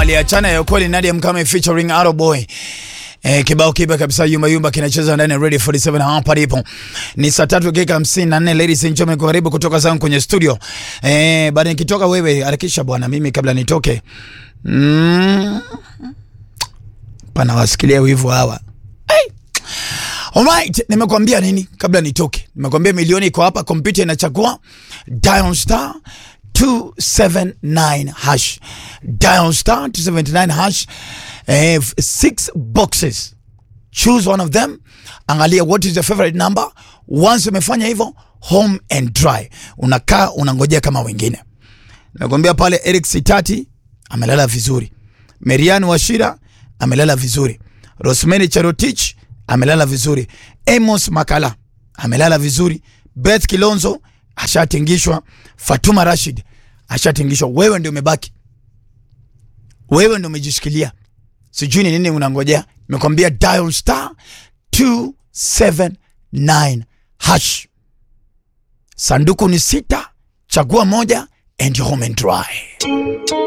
aliachana ya kweli Nadia Mkame featuring Arrow Boy. Eh, kibao kiba kabisa yumba yumba kinacheza ndani ya Radio 47 hapa ndipo. Ni saa tatu dakika hamsini na nne ladies and gentlemen, karibu kutoka zangu kwenye studio. Eh, baada nikitoka wewe harakisha bwana, mimi kabla nitoke. Mm. Pana wasikilia wivu hawa. Hey. Alright, nimekwambia nini kabla nitoke? Nimekwambia milioni iko hapa, kompyuta inachagua dial star 279 hash. Dial star 279 hash. Eh, six boxes. Choose one of them. Angalia what is your favorite number. Once umefanya hivyo, home and dry. Unakaa unangojea kama wengine. Nimekwambia pale Eric Sitati amelala vizuri. Merian Washira amelala vizuri. Rosemary Cherotich amelala vizuri. Amos Makala amelala vizuri. Beth Kilonzo ashatingishwa. Fatuma Rashid ashatingishwa. Wewe ndio umebaki, wewe ndio umejishikilia. Sijui ni nini unangojea. Nimekwambia dial star 279 hash. Sanduku ni sita, chagua moja and home and dry.